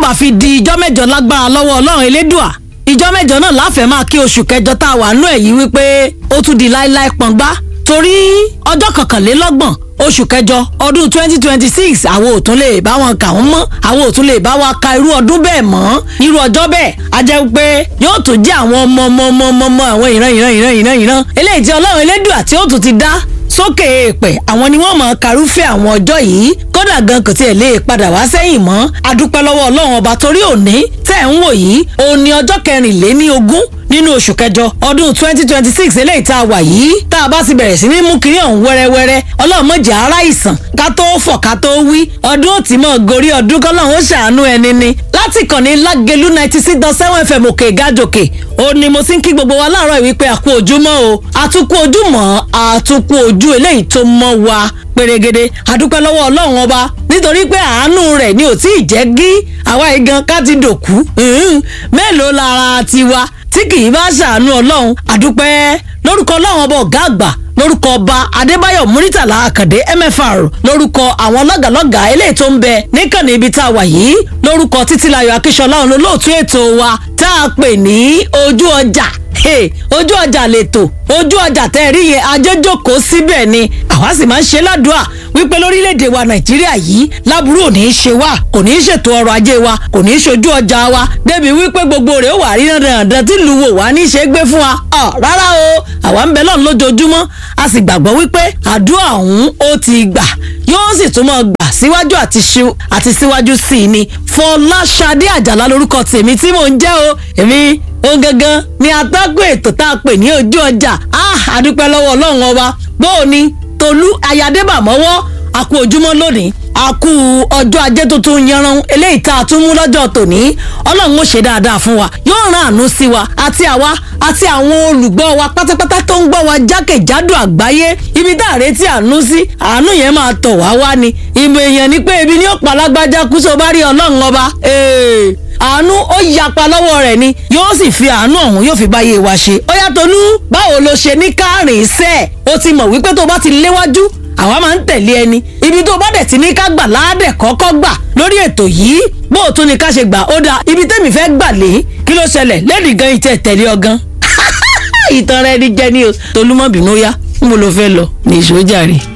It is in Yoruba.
bá fi di ìjọ́ mẹ́jọ lágbára lọ́wọ́ ọlọ́run elédùà ìjọ́ mẹ́jọ náà láfẹ̀ẹ́ máa kí oṣù kẹjọ tá a wà nú ẹ̀ yìí wípé ó tún di láíláí pọ̀ngbá torí ọjọ́ kọkànlélọ́gbọ̀n oṣù kẹjọ ọdún twenty twenty six àwọn ò tún lè bá wọn kà wọ́n mọ́ àwọn ò tún lè bá wa ka irú ọdún bẹ́ẹ̀ mọ́ irú ọjọ́ bẹ́ẹ̀ a jẹ́ pé yóò tún jẹ́ àwọn ọmọ ọmọ ọmọ ọmọ ọmọ àwọn ìran ìran ìran ìran ìran eléyìí tí ọlọ́run elédùà tí ó tún ti dá sókè èèpẹ̀ àwọn ni wọ́n mọ̀ karúfẹ́ àwọn ọjọ́ yìí kódà gan kò tiẹ̀ lè padà wá sẹ́yìn mọ́ adúpẹ́ lọ́wọ́ ọlọ́run ọba torí òní tẹ̀ ń wò yìí òun ni ọjọ́ kẹrìnléní ogún nínú oṣù kẹjọ ọdún twenty twenty six eléyìí tá a wà yìí tá a bá ti bẹ̀rẹ̀ sí ní mú kiri ọ̀hún wẹ́rẹ́wẹ́rẹ́ ọlọ́run mọ̀jẹ̀ ara ìsàn ká tó fọ̀ ká tó wí ọdún ò tí mọ̀ gorí ọdún kọ́lọ́run ó ṣàánú ẹni ni láti kàn ní lágẹ̀lú ninety six dot seven fm òkè gájòkè ó ní mo ti ń kí gbogbo wa láàárọ̀ wípé àkú ojúmọ́ o àtúkú ojúmọ́ àtúkú ojú eléyìí tó mọ́ wa pèrègede àdúpẹ́ lọ́wọ́ ọlọ́run ọba nítorí pé àánú rẹ̀ ni ò tí ì jẹ́ gí àwa igan ká ti dòkú mélòó lára tiwa tí kì í bá ṣàánú ọlọ́run àdúpẹ́ lórúkọ ọlọ́run ọba ọ̀gá àgbà lórúkọ ọba adébáyọ̀ muritàlá àkàndé mfr lórúkọ àwọn lọ́gàlọ́gà eléyìí tó ń bẹ níkànnì ibi tá a wà yìí lórúkọ títílayọ̀ akíṣọlá òun olóòtú ètò wa tá a pè ní ojú ọjà ojú ọjà lètò ojú ọjà tẹ́ rí yẹn ajẹ́jọ́kọ̀ síbẹ̀ ni àwa sì máa ń ṣe ládùúà wípé lórílẹ̀‐èdè wa nàìjíríà yìí láburú ò ní í ṣe wá kò ní í ṣètò ọrọ̀ ajé wa kò ní í ṣojú ọjà wa débi wípé gbogbo rẹ̀ ó wà rí dandan tí ìlú wò wá ní í ṣe gbé fún wa ọ rárá o àwa ń bẹ lọ́n lójoojúmọ́ a sì gbàgbọ́ wípé àdúrà ọ̀hún ó ti gbà yóò sì tún mọ́ gbà síwájú àti síwájú sí i ni fọláṣadé àjàlá lórúkọ tèmi tí mò ń jẹ́ o èmi òun gangan ni atọ́kùn ètò tá a pè ní ojú ọjà a àdúpẹ́ lọ́wọ́ ọlọ́run ọba bóò ni tolú ayadébàmọ́wọ́ àkú ojúmọ́ lónìí àkú ọjọ́ ajé tuntun yanran eléyìí tá a tún mú lọ́jọ́ tòní ọlọ́run ó ṣe dáadáa fún wa yóò rán àánú sí wa àti àwa àti àwọn olùgbọ́ wa pátápátá tó ń gbọ́ wa jákèjádò àgbáyé ibi tá a retí àánú sí àánú yẹn máa tọ̀ wá wá ni ìmọ̀ èèyàn ni pé ibi ní ó pa alágbájá kú sọ bá rí ọlọ́run ọba àánú ó yapa lọ́wọ́ rẹ̀ ni yóò sì fi àánú ọ̀hún yóò fi báyé wa ṣe ó yá Tolú báwo lo ṣe ní kárìn iṣẹ́ ó ti mọ̀ wípé tó bá ti léwájú àwa máa ń tẹ̀lé ẹni ibi tó bá dẹ̀ ti ní ká gbà láàdẹ̀ kọ́kọ́ gbà lórí ètò yìí bó o tún ní ká ṣe gbà ó dáa ibi tẹ́mi fẹ́ gbà lé kí ló ṣẹlẹ̀ lẹ́ẹ̀dì gan ìtẹ̀ tẹ̀lé ọgán ìtàn rẹ ni jẹ́ ní o Tolú mọ́ bínú yá ń bo lo fẹ́ lọ ní ìṣòjà rẹ̀.